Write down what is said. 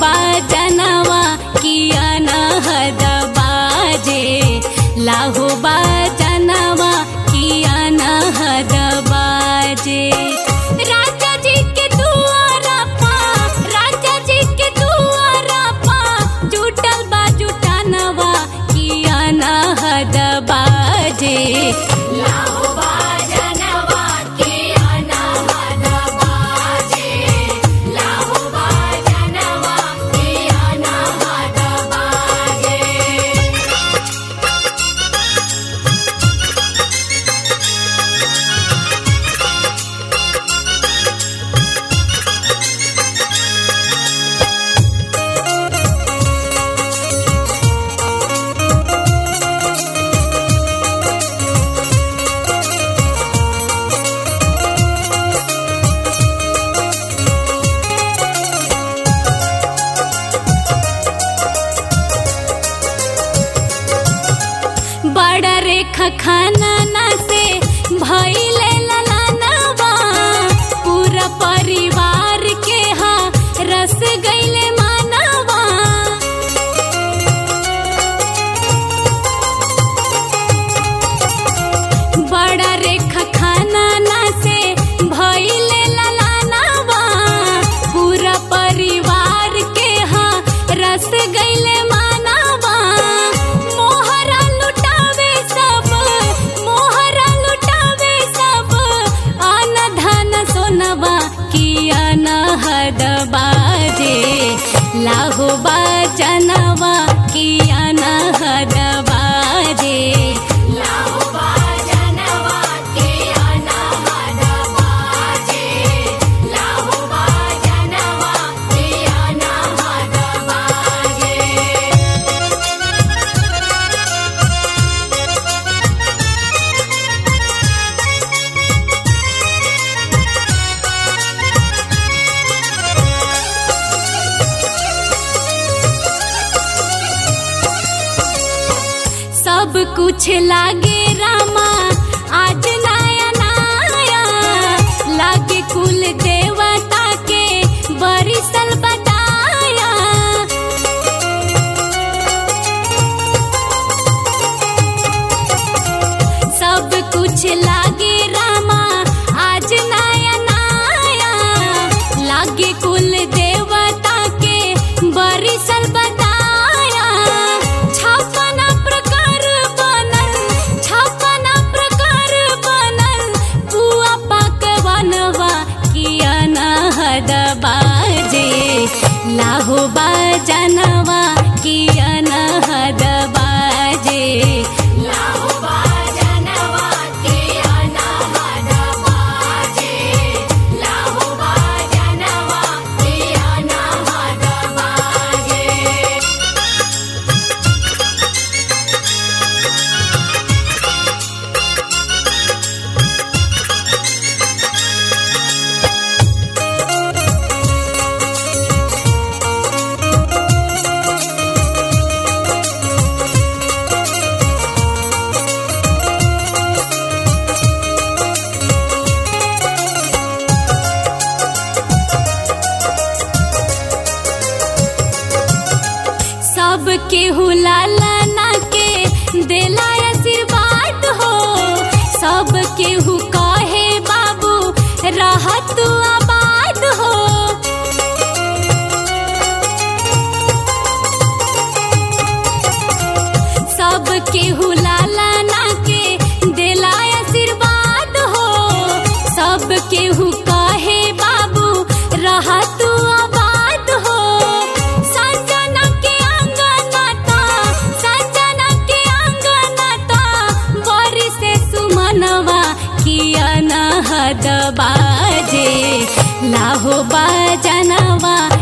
बाजनवा किया न हद बाजे लाहो बाजनवा किया न हद बाजे राजा जी के दुआरा पा राजा जी के दुआरा पा जुटल बा जुटानवा किया न हद बाजे लाहो बाजनवा किया न हद बाजे लाहो बाजनवा किया न हद बाजे बड़ा रेखा खाना ना से भइले ललानवा पूरा परिवार के हा रस गइले मानवा बड़ा रेखा खाना ना से भइले ललानवा पूरा परिवार के हा रस गइले मानवा मोहरा लुटावे सब मोहरा लुटावे सब अन धन सोनवा किया न हद बाजे लाहो बाजनवा किया न हद बाजे लाहो बाजनवा किया न हद बाजे लाहो बाजनवा किया न हद बाजे सब कुछ लागे रामा आज नया नया लागे कुल देवता के बरिसल बताया सब कुछ लागे रामा आज नया नया लागे कुल देवता के बरिसल बताया छप्पन प्रकार बनल छप्पन प्रकार बनल पुआ पकवानवा किया न हद बाजे लाहो बाजनवा किया न हद बाजे लाहो बाजनवा किया न हद बाजे लाहो बाजनवा किया न हद बाजे सब केहू लालना के देला आशीर्वाद हो सब केहू कहे बाबू रहत आबाद हो सब केहू लालना के देला आशीर्वाद हो सब केहू कहे बाबू रहत आबाद हो संजना के अंगनता संजना के अंगनता बरी से सुमनवा किया न हद बाजे लाहो बाजनवा